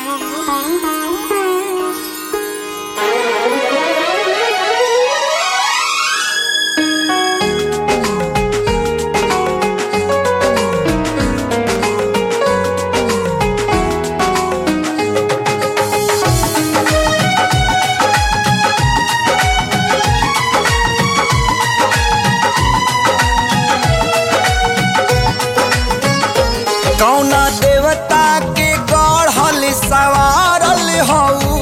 कौना देवता के गढ़ल सवारल हऊ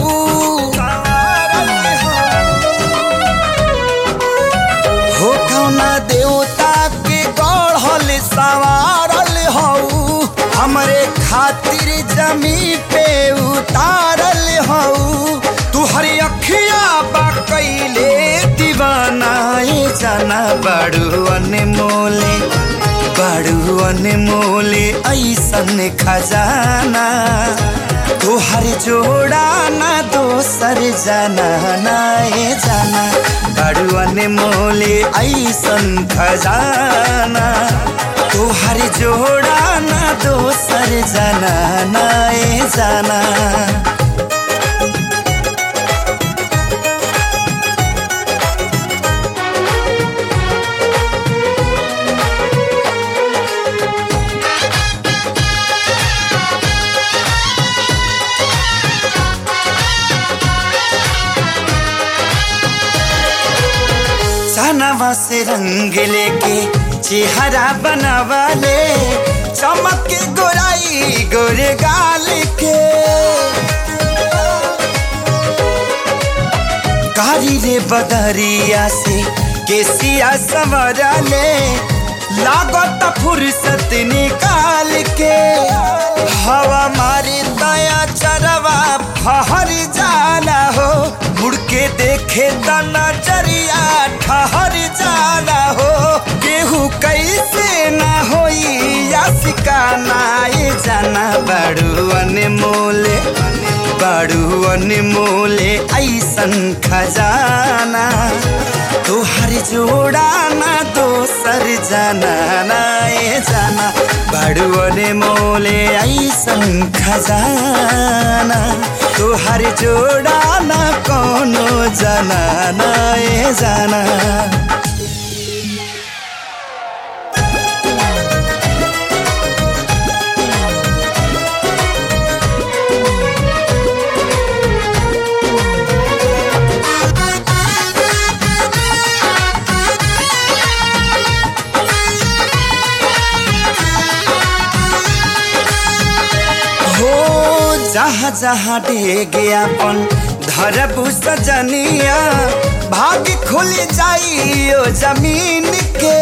हो कौना देवता के गढ़ल सवारल हऊ हमरे खातिर जमी पे उतारल हऊ तू हरी अखिया बा कैले दीवानाए जाना बड़ू अनमोले बड़ू अनमोले ऐसन खजाना तोहर जोड़ा ना दोसर जाना नाए जाना बड़ू अनमोले ऐसन खजाना तोहर जोड़ा ना दोसर जाना नाए जाना चनवा से रंग लेके चेहरा बनावाले चमक के गोराई गोरे गाल के कारी रे बदरिया से केसिया संवरले लागत फुर्सत निकाल के हवा मारी दया चरवा फहर जाला हो मुड़ के देखे त नजरिया ठहर जाला हो केहू कैसे ना होई या सिकाना ये जाना बड़ू अनमोले बड़ू अनमोले ऐसन खजाना तोहर जोड़ा ना दोसर जाना ना ये जाना बड़ू अनमोले ऐसन खजाना तोहर जोड़ा ना कोनो जाना ना ये जाना हो जहाँ जहाँ डेगे अपन धरबू सजनिया भाग खुल जाइयो जमीन के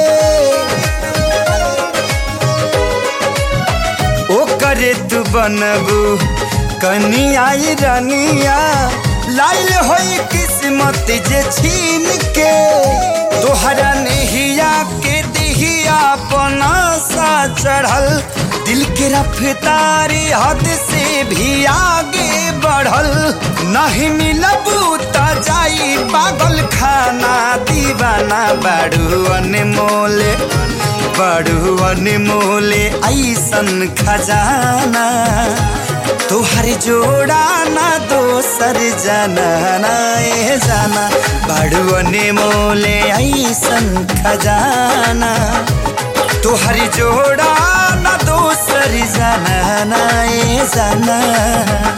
ओ करे तू बनबू कनिया रनिया लाइल होई किस्मत जे छीन के तोहरा नहिया के दिहिया पनासा चढ़ल दिल के रफ्तारी हद से भी आगे बढ़ल नहीं मिलबू त जाई पागल खाना दीवाना बड़ू अनमोले बड़ू अनमोले ऐसन खजाना तोहर जोड़ा ना दोसर जाना ना ए जाना बड़ू अनमोले ऐसन खजाना तोहर जोड़ा ना दोसर जाना ना ए जाना